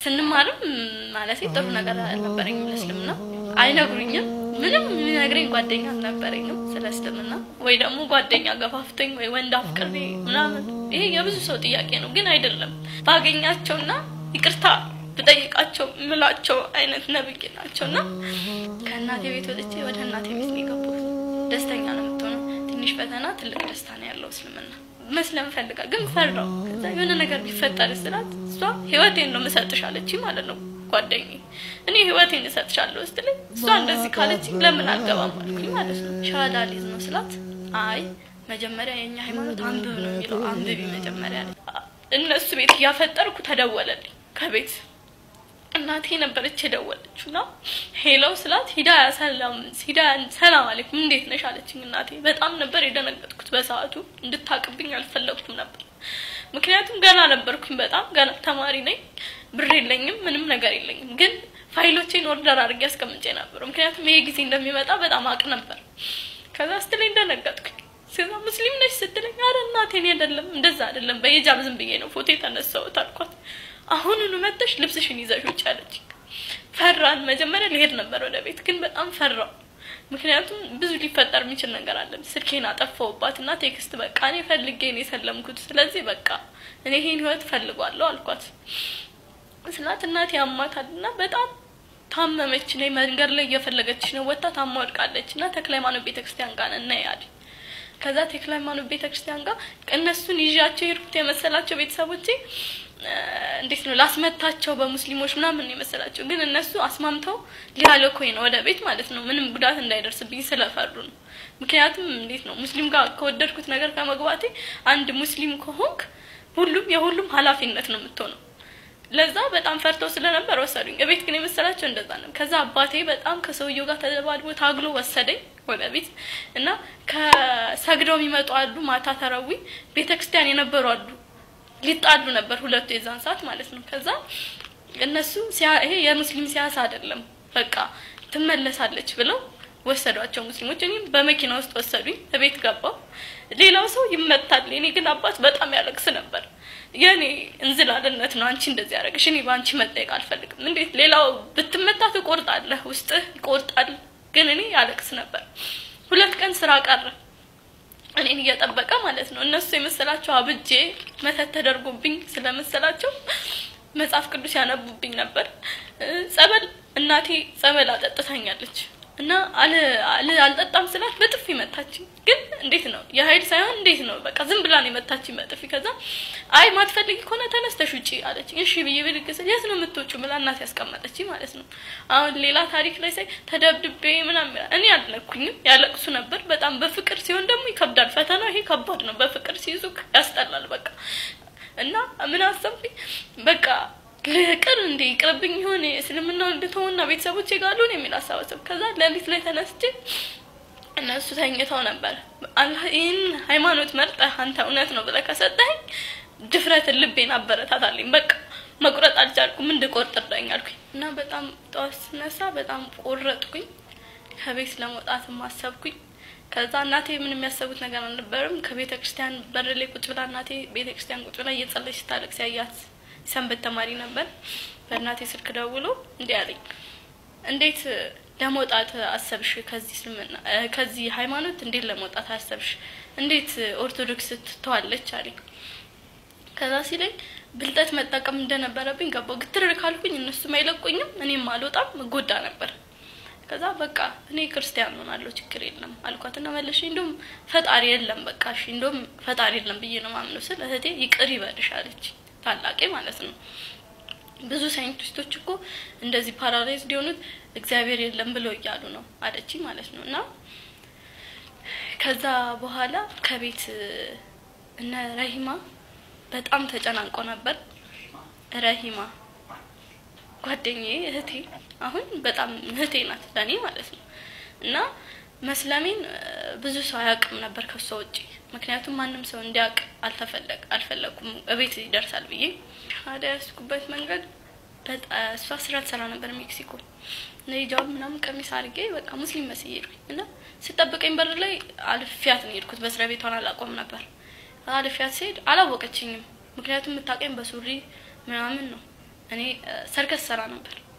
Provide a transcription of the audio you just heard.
ስንማርም ማለት ጥሩ ነገር አልነበረኝም ለእስልምና አይነግሩኝም ምንም የሚነግረኝ ጓደኛ አልነበረኝም ስለ እስልምና ወይ ደግሞ ጓደኛ ገፋፍቶኝ ወይ ወንድ አፍቅሬ ምናምን ይሄ የብዙ ሰው ጥያቄ ነው ግን አይደለም ባገኛቸውና ይቅርታ ብጠይቃቸው ምላቸው አይነት ነብይ ናቸውና ከእናቴ ቤት ወጥቼ ወደ እናቴ ቤት ነው የገባሁት ደስተኛ ነው የምትሆነው ትንሽ ፈተና ትልቅ ደስታ ነው ያለው እስልምና መስለም ፈልጋ ግን ፈራው ከዛ የሆነ ነገር ቢፈጠር ስላት እሷ ህይወቴን ነው የምሰጥሽ አለችኝ ማለት ነው ጓደኛዬ እኔ ህይወቴን እሰጥሻለሁ ስትለኝ እሷ እንደዚህ ካለችኝ ለምን አልገባም አልኩኝ ማለት ነው ሻሃዳ ሊዝ ነው ስላት አይ መጀመሪያ የኛ ሃይማኖት አንብብ ነው የሚለው አንብቢ መጀመሪያ አለች። እነሱ ቤት እያፈጠርኩ ተደወለልኝ ከቤት እናቴ ነበረች የደወለችው እና ሄለው ስላት ሂዳ ሰላም ሂዳ ሰላም አለይኩም እንዴት ነሽ አለችኝ እናቴ በጣም ነበር የደነገጥኩት በሰዓቱ እንድታቅብኝ አልፈለግኩም ነበር ምክንያቱም ገና ነበርኩኝ በጣም ገና ተማሪ ነኝ ብር የለኝም ምንም ነገር የለኝም ግን ፋይሎቼን ኦርደር አድርጌ አስቀምጬ ነበር ምክንያቱም ይሄ ጊዜ እንደሚመጣ በጣም አቅ ነበር ከዛ ስትለኝ ደነገጥኩኝ ከዛ ሙስሊም ነች ስትለኝ አረ እናቴ እኔ አይደለም እንደዛ አይደለም በሂጃብ ዝም ብዬ ነው ፎቶ የተነሳሁት አልኳት አሁኑኑ መጥተሽ ልብስሽን ይዘሽ ውጭ አለች ፈራን መጀመሪያ ልሄድ ነበር ወደ ቤት ግን በጣም ፈራው ምክንያቱም ብዙ ሊፈጠር የሚችል ነገር አለ ስልኬን አጠፋውባት እና ቴክስት በቃ እኔ ፈልጌ ነው የሰለምኩት ስለዚህ በቃ እኔ ይሄን ህይወት ፈልጓለሁ አልኳት ስላት እናቴ ያማታል እና በጣም ታመመች ነ መንገድ ላይ እየፈለገች ነው ወጣ ታማ ወድቃለች እና ተክለ ሃይማኖት ቤተክርስቲያን ጋር እና ያል ከዛ ተክለ ሃይማኖት ቤተክርስቲያን ጋር እነሱን ይዣቸው የሄድኩት የመሰላቸው ቤተሰቦቼ እንዴት ነው ላስመታቸው በሙስሊሞች ምናምን ነው የመሰላቸው ግን እነሱ አስማምተው ሊያለኮኝ ነው ወደ ቤት ማለት ነው ምንም ጉዳት እንዳይደርስብኝ ስለፈሩ ነው ምክንያቱም እንዴት ነው ሙስሊም ጋር ከወደድኩት ነገር ከመግባቴ አንድ ሙስሊም ከሆንክ ሁሉም የሁሉም ኃላፊነት ነው የምትሆነው ለዛ በጣም ፈርተው ስለነበር ወሰዱኝ እቤት ግን የመሰላቸው እንደዛ ነው ከዛ አባቴ በጣም ከሰውየው ጋር ተደባድቦ ታግሎ ወሰደኝ ወደ ቤት እና ከሰግደው የሚመጡ አሉ ማታ ተረዊ ቤተክርስቲያን የነበሩ አሉ ሊጣሉ ነበር ሁለቱ የዛን ሰዓት ማለት ነው ከዛ እነሱ ይሄ የሙስሊም ሲያሳ አይደለም በቃ ትመለሳለች ብለው ወሰዷቸው ሙስሊሞች እኔም በመኪና ውስጥ ወሰዱኝ እቤት ገባው ሌላው ሰው ይመታል እኔ ግን አባት በጣም ያለቅስ ነበር የኔ እንዝላልነት ነው አንቺ እንደዚህ ያደረግሽ እኔ በአንቺ መጠየቅ አልፈልግም እንዴት ሌላው ብትመታ ትቆርጣለህ ውስጥህ ይቆርጣል ግን እኔ ያለቅስ ነበር ሁለት ቀን ስራ ቀረ እኔን እየጠበቀ ማለት ነው እነሱ የመሰላቸው አብጄ መተት ተደርጎብኝ ስለመሰላቸው መጽሐፍ ቅዱስ ያነቡብኝ ነበር ጸበል እናቴ ጸበል አጠጥታኛለች እና አለ አልጠጣም ስላት በጥፊ መታችኝ ግን እንዴት ነው የሀይል ሳይሆን እንዴት ነው በቃ ዝም ብላ ነው የመታችኝ በጥፊ ከዛ አይ ማትፈልጊ ከሆነ ተነስተሽ ውጪ አለች እሺ ብዬ ብድግ ስል የት ነው የምትወጪው ብላ እናቴ ያስቀመጠችኝ ማለት ነው አሁን ሌላ ታሪክ ላይ ሳይ ተደብድቤ ምናምን እኔ አልነኩኝም ያለቅሱ ነበር በጣም በፍቅር ሲሆን ደግሞ ይከብዳል ፈተና ይሄ ከባድ ነው በፍቅር ሲይዙ ያስጠላል በቃ እና ምን አሰብኩኝ በቃ ቅር እንዴ ይቅርብኝ ይሆን እስልምናው እንድትሆንና ቤተሰቦቼ ጋር ልሆን የሚል አሳባሰብ ከዛ ሌሊት ላይ ተነስቼ እነሱ ተኝተው ነበር አላህ ይህን ሃይማኖት መርጠህ አንተ እውነት ነው ብለህ ከሰጠኸኝ ድፍረትን ልቤን አበረታታለኝ በቃ መቁረጥ አልቻልኩም እንድቆርጥ እርዳኝ አልኩኝ እና በጣም ጠዋት ስነሳ በጣም ቆረጥኩኝ ከቤት ለመውጣትም አሰብኩኝ ከዛ እናቴ ምን የሚያሰቡት ነገር አልነበርም ከቤተ ክርስቲያን በር ላይ ቁጭ ብላ እናቴ ቤተ ክርስቲያን ቁጭ ብላ እየጸለች ስታለቅስ ያያት ሰንበት ተማሪ ነበር በእናቴ ስልክ ደውሎ እንዲህ አለኝ እንዴት ለመውጣት አሰብሽ ከዚህ እስልምና ከዚህ ሃይማኖት እንዴት ለመውጣት አሰብሽ እንዴት ኦርቶዶክስ ትተዋለች አለኝ ከዛ ሲለኝ ብልጠት መጠቀም እንደነበረብኝ ገባው ግትር ካልኩኝ እነሱም አይለቁኝም እኔም አልወጣም ጎዳ ነበር ከዛ በቃ እኔ ክርስቲያን ሆናለሁ ችግር የለም አልኳትና መለሽ እንደውም ፈጣሪ የለም በቃ እሺ እንደውም ፈጣሪ የለም ብዬ ነው ማምነው ስል እህቴ ይቅር ይበልሽ አለች ታላቄ ማለት ነው ብዙ ሳይንቲስቶች እኮ እንደዚህ ፓራላይዝ ሊሆኑት እግዚአብሔር የለም ብለው እያሉ ነው አለች ማለት ነው እና ከዛ በኋላ ከቤት እነ ረሂማ በጣም ተጨናንቆ ነበር ረሂማ ጓደኛዬ እህቴ አሁን በጣም እህቴ ናት ለእኔ ማለት ነው እና መስለሜን ብዙ ሰው አያውቅም ነበር ከሷ ውጪ ምክንያቱም ማንም ሰው እንዲያውቅ አልተፈለግ አልፈለኩም እቤት ይደርሳል ብዬ ሻዳ ያስኩበት መንገድ እሷ ስራ ትሰራ ነበር ሜክሲኮ ሂጃብ ምናምን ቀሚስ አድርጌ በቃ ሙስሊም መስዬ ሄድኩኝ እና ስጠብቀኝ በር ላይ አልፊያት ነው ሄድኩት በስራ ቤቷን አላቆም ነበር አልፊያት ስሄድ አላወቀችኝም ምክንያቱም የምታውቀኝ በሱሪ ምናምን ነው እኔ እ፣ ሰርከስ ሰራ ነበር